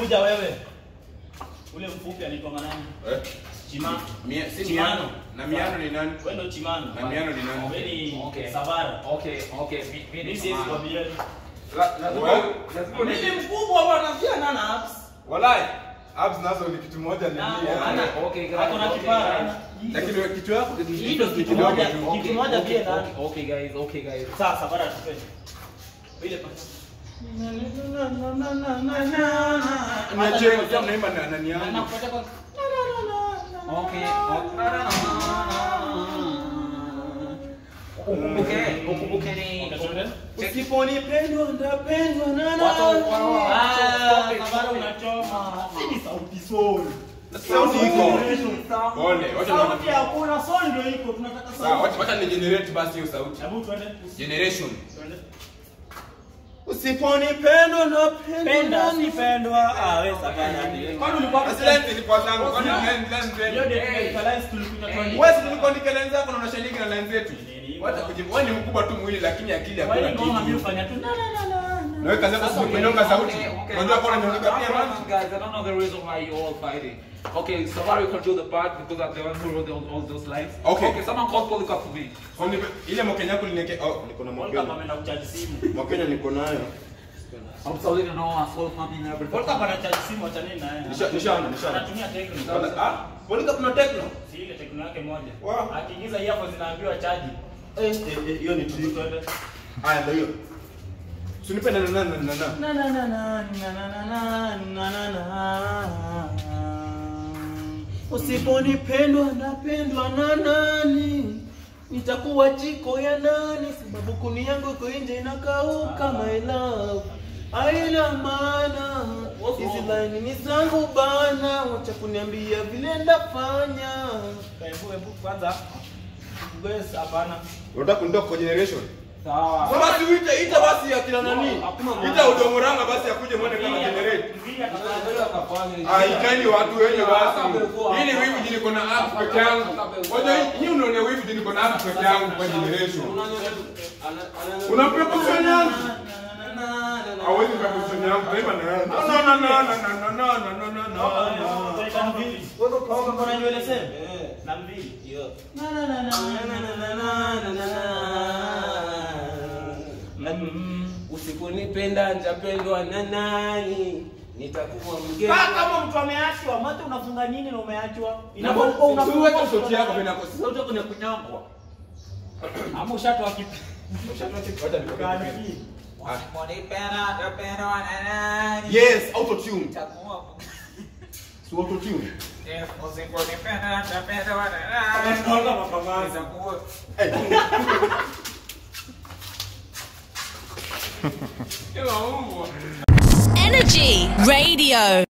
kuja wewe. Ule mfupi anaitwa nani? Eh? Chima. Mia- si Chimano. Miano. Na Miano ni nani? Wewe ndo Chimano. Na Miano ni nani? Wewe ni Okay. Sabara. Okay, okay. mi- mi Mimi ni siwezi Samara. kuambia. La- lazima- Wewe? lazima Mimi uni- ni mkubwa bwana, pia nana apps. Walai. Abs nazo ni kitu moja ni Ah, mia. ana- Okay, guys, Ako na okay, kipara. guys. Lakini wewe kitu yako ni Hii ndo kitu kidogo moja. tu. Kitu Okay, moja okay, pia ndani. okay, okay, guys, okay, guys. Sasa Sabara tupe. Ile pata. Niachie kama naimba na nani yangu. Okay, okay. Ukumbuke, ukumbuke ni- Check- Usiponipendwa ndapendwa na Watu- wa- wa- Ah, stop it, Sabara stop it. unachoma. Si ni sauti sol. Sauti iko. Pole, wacha Sauti na hakuna, sol ndio iko. Tunataka Sawa, sauti. wacha wacha ni generate basi hiyo sauti. Hebu twende. Generation. Twende. Usiponipendwa ndapendwa. Penda sipendwa. Ah, wewe Sabara. Kwani ulikuwa Basi lens ilikuwa zangu. Kwani lens lens Hiyo lens. ndio equalize tulikuja twende. Wewe si tulikuwa ni lens yako na unashiriki na lens yetu. Wacha kujibu. Wewe ni mkubwa tu mwili lakini akili hakuna Wewe ngoma mimi kitu. ufanya tu. Na na na na. Na wewe kazi yako si kunyonga sauti. Okay, okay. Unajua kwa nini unaongea pia Come on, maji? guys, I don't know the reason why you all fighting. Okay, somebody can do the part because I'm the one who wrote all, all those lines. Okay. Okay, someone call Polycarp for me. Kwani ile mokenya yako lineke oh niko na World Cup mokenya. ameenda kuchaji simu. Mokenya niko nayo. I'm sorry to know I sold money and everything. World Cup anachaji simu acha nini naye. Nisha- nishaona, nishaona. Anatumia Tecno. Ah, Polika kuna techno. Si ile Tecno yake moja. Wow. Akiingiza earphones zinaambiwa chaji. Eh, eh, eh, hiyo ni trick. Twende. Aya ndio hiyo. Usinipe na na na na na. Na na na na na na na na na na. Usiponipendwa ndapendwa na nani? Nitakuwa chiko ya nani? Sababu kuni yangu iko nje inakauka my love. Haina maana hizi line ni zangu bana, wacha kuniambia vile ndafanya. Hebu hebu kwanza. Bes hapana. Unataka kunitoa kwa generation? Sawa. Basi uite ita basi akina nani? Hakuna Ita udongoranga basi akuje muone kama generate. Mvili atafanya. Ah, ikani watu wenye basi. Ili wivu jini kuna app peke yangu. Wacha hii unaona wivu jini kuna app peke yangu kwa generation. Unapewa position yangu. Hawezi kwa position yangu. Kaima na yangu. No no no no no no no no no no. Tunaita mvili. Wewe uko na nywele sema? Na mvili. Na na na na na na na na na. Mm. Usiponipenda nitapendwa na nani? Nitakuwa mgeni. Kaa kama mtu ameachwa, mate unafunga nini na umeachwa? Inapokuwa Inapokuwa unafunga unafunga sauti yako vina sauti yako ni ya kunyongwa. Ama ushatoa kipi? Wacha nikupe. Usiponipenda, nitapendwa na nani? Yes, auto tune. Nitakuwa Si auto tune. Yes, usiponipenda, nitapendwa na nani? Nitakuwa Eh. Energy Radio.